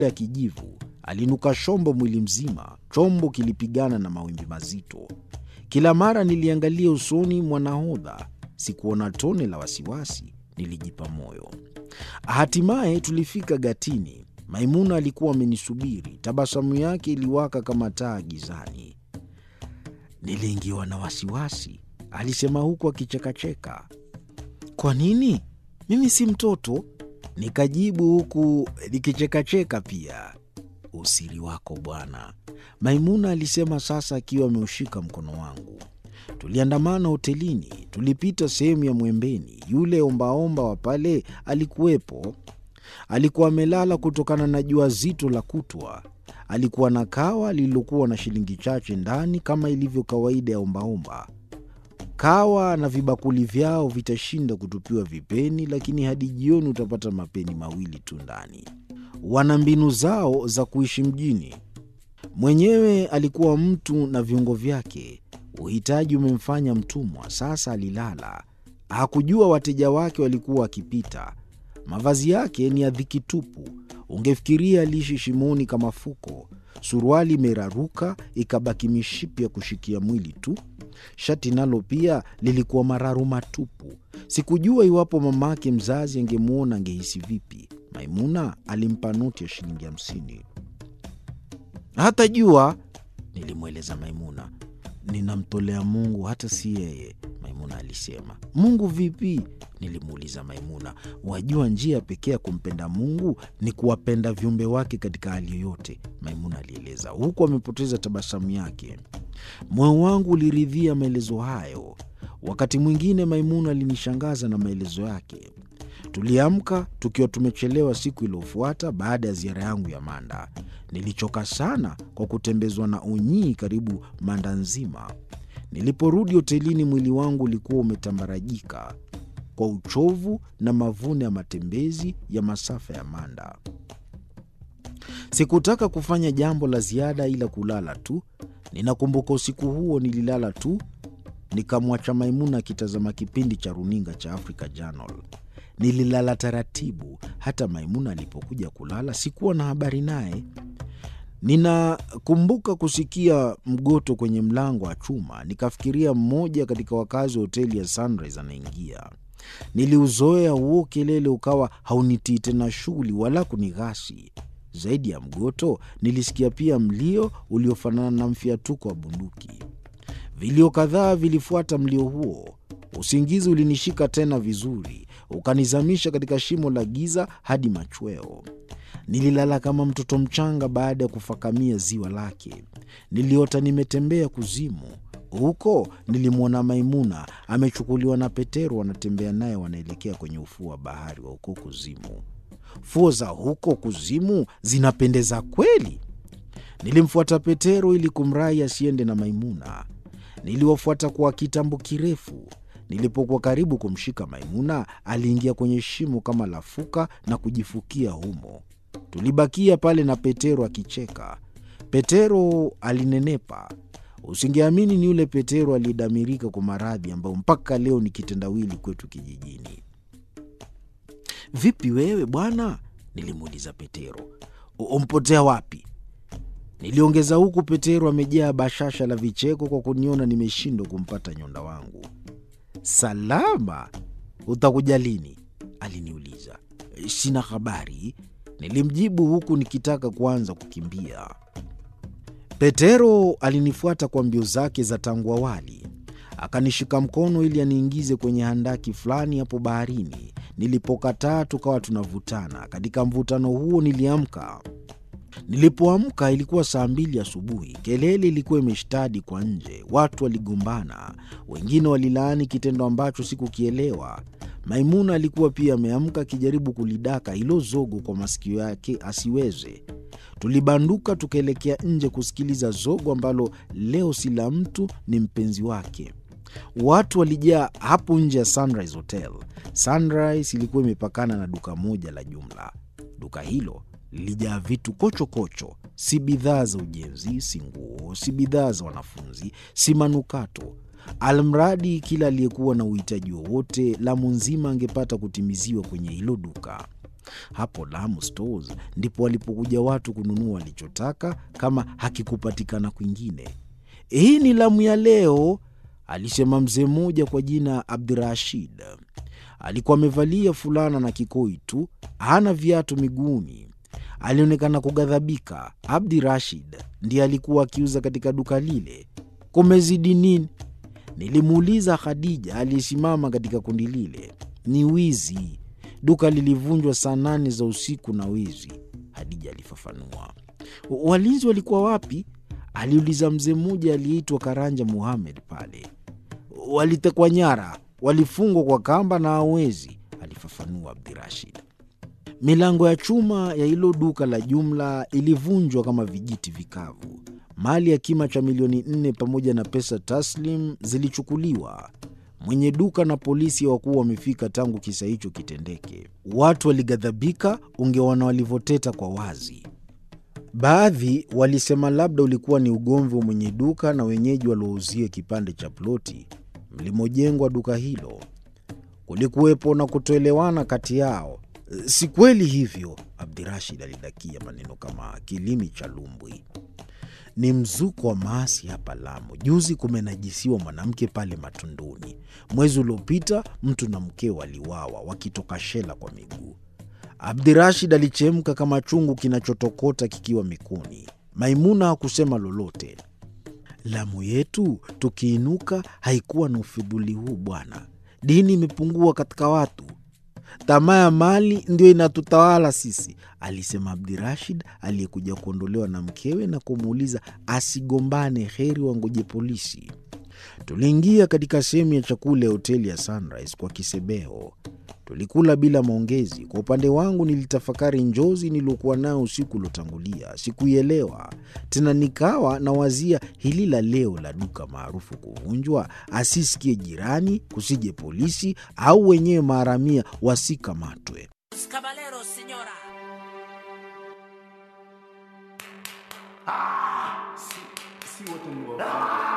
ya kijivu. Alinuka shombo mwili mzima. Chombo kilipigana na mawimbi mazito. Kila mara niliangalia usoni mwa nahodha, sikuona tone la wasiwasi. Nilijipa moyo. Hatimaye tulifika gatini. Maimuna alikuwa amenisubiri, tabasamu yake iliwaka kama taa gizani. Niliingiwa na wasiwasi, alisema huku akichekacheka. Kwa nini? Mimi si mtoto, nikajibu huku nikichekacheka pia. Usiri wako bwana, Maimuna alisema sasa akiwa ameushika mkono wangu. Tuliandamana hotelini, tulipita sehemu ya Mwembeni. Yule ombaomba wa pale alikuwepo. Alikuwa amelala kutokana na jua zito la kutwa. Alikuwa na kawa lililokuwa na shilingi chache ndani kama ilivyo kawaida ya ombaomba. Kawa na vibakuli vyao vitashinda kutupiwa vipeni, lakini hadi jioni utapata mapeni mawili tu ndani. Wana mbinu zao za kuishi mjini. Mwenyewe alikuwa mtu na viungo vyake. Uhitaji umemfanya mtumwa. Sasa alilala, hakujua wateja wake walikuwa wakipita. Mavazi yake ni ya dhiki tupu, ungefikiria aliishi shimoni kama fuko. Suruali imeraruka ikabaki mishipi ya kushikia mwili tu. Shati nalo pia lilikuwa mararu matupu. Sikujua iwapo mamake mzazi angemwona angehisi vipi. Maimuna alimpa noti ya shilingi hamsini. Hata jua, nilimweleza Maimuna. Ninamtolea Mungu, hata si yeye, Maimuna alisema. Mungu vipi? Nilimuuliza Maimuna. Wajua, njia pekee ya kumpenda Mungu ni kuwapenda viumbe wake katika hali yoyote, Maimuna alieleza, huku amepoteza tabasamu yake. Moyo wangu uliridhia maelezo hayo. Wakati mwingine Maimuna alinishangaza na maelezo yake. Tuliamka tukiwa tumechelewa siku iliyofuata baada ya ziara yangu ya Manda. Nilichoka sana kwa kutembezwa na unyii karibu Manda nzima. Niliporudi hotelini, mwili wangu ulikuwa umetambarajika kwa uchovu na mavuno ya matembezi ya masafa ya Manda. Sikutaka kufanya jambo la ziada ila kulala tu. Ninakumbuka usiku huo nililala tu, nikamwacha Maimuna akitazama kipindi cha runinga cha Africa Channel. Nililala taratibu. Hata Maimuna alipokuja kulala sikuwa na habari naye. Ninakumbuka kusikia mgoto kwenye mlango wa chuma, nikafikiria mmoja katika wakazi wa hoteli ya Sunrise anaingia. Niliuzoea huo kelele, ukawa haunitii tena shughuli wala kunighasi. Zaidi ya mgoto, nilisikia pia mlio uliofanana na mfiatuko wa bunduki. Vilio kadhaa vilifuata mlio huo. Usingizi ulinishika tena vizuri, ukanizamisha katika shimo la giza hadi machweo. Nililala kama mtoto mchanga baada ya kufakamia ziwa lake. Niliota nimetembea kuzimu. Huko nilimwona Maimuna amechukuliwa na Petero, wanatembea naye, wanaelekea kwenye ufuo wa bahari wa huko kuzimu. Fuo za huko kuzimu zinapendeza kweli. Nilimfuata Petero ili kumrai asiende na Maimuna. Niliwafuata kwa kitambo kirefu. Nilipokuwa karibu kumshika Maimuna, aliingia kwenye shimo kama lafuka na kujifukia humo. Tulibakia pale na Petero akicheka. Petero alinenepa. Usingeamini ni yule Petero aliyedamirika kwa maradhi ambayo mpaka leo ni kitendawili kwetu kijijini. Vipi wewe bwana? Nilimuuliza Petero. Umpotea wapi? Niliongeza huku Petero amejaa bashasha la vicheko kwa kuniona nimeshindwa kumpata nyonda wangu. Salama, utakuja lini? Aliniuliza. Sina habari, nilimjibu huku nikitaka kuanza kukimbia. Petero alinifuata kwa mbio zake za tangu awali, akanishika mkono ili aniingize kwenye handaki fulani hapo baharini. Nilipokataa tukawa tunavutana. Katika mvutano huo niliamka. Nilipoamka ilikuwa saa mbili asubuhi. Kelele ilikuwa imeshtadi kwa nje, watu waligombana, wengine walilaani kitendo ambacho sikukielewa. Maimuna alikuwa pia ameamka akijaribu kulidaka hilo zogo kwa masikio yake asiweze. Tulibanduka tukaelekea nje kusikiliza zogo ambalo leo si la mtu, ni mpenzi wake. Watu walijaa hapo nje ya Sunrise Hotel. Sunrise ilikuwa imepakana na duka moja la jumla. Duka hilo lilijaa vitu kochokocho kocho. Si bidhaa za ujenzi, si nguo, si bidhaa za wanafunzi, si manukato. Almradi kila aliyekuwa na uhitaji wowote Lamu nzima angepata kutimiziwa kwenye hilo duka. Hapo Lamu Stores ndipo walipokuja watu kununua walichotaka kama hakikupatikana kwingine. Hii ni Lamu ya leo, alisema mzee mmoja kwa jina Abdirashid. Alikuwa amevalia fulana na kikoi tu, hana viatu miguuni. Alionekana kughadhabika. Abdi Rashid ndiye alikuwa akiuza katika duka lile. Kumezidi nini? Nilimuuliza Khadija aliyesimama katika kundi lile. Ni wizi, duka lilivunjwa saa nane za usiku na wizi, Khadija alifafanua. Walinzi walikuwa wapi? aliuliza mzee mmoja aliyeitwa Karanja Muhamed pale. Walitekwa nyara, walifungwa kwa kamba na hawezi, alifafanua Abdirashid. Milango ya chuma ya hilo duka la jumla ilivunjwa kama vijiti vikavu. Mali ya kima cha milioni nne pamoja na pesa taslim zilichukuliwa. Mwenye duka na polisi hawakuwa wamefika tangu kisa hicho kitendeke. Watu walighadhabika, ungeona walivyoteta kwa wazi. Baadhi walisema labda ulikuwa ni ugomvi wa mwenye duka na wenyeji waliouzia kipande cha ploti mlimojengwa duka hilo. Kulikuwepo na kutoelewana kati yao. Si kweli hivyo, Abdirashid alidakia maneno kama kilimi cha lumbwi. Ni mzuko wa maasi hapa Lamu. Juzi kumenajisiwa mwanamke pale Matunduni. Mwezi uliopita mtu na mkeo waliwawa wakitoka shela kwa miguu. Abdirashid alichemka kama chungu kinachotokota kikiwa mikuni. Maimuna hakusema lolote. Lamu yetu tukiinuka haikuwa na ufidhuli huu bwana. Dini imepungua katika watu, tamaa ya mali ndio inatutawala sisi, alisema Abdirashid aliyekuja kuondolewa na mkewe na kumuuliza asigombane, heri wangoje polisi. Tuliingia katika sehemu ya chakula ya hoteli ya Sunrise kwa kisebeho. Tulikula bila maongezi. Kwa upande wangu, nilitafakari njozi niliokuwa nayo usiku uliotangulia. Sikuielewa tena, nikawa nawazia hili la leo la duka maarufu kuvunjwa, asisikie jirani, kusije polisi au wenyewe maharamia wasikamatwe. Caballeros, señora. Si wote ni wafungwa.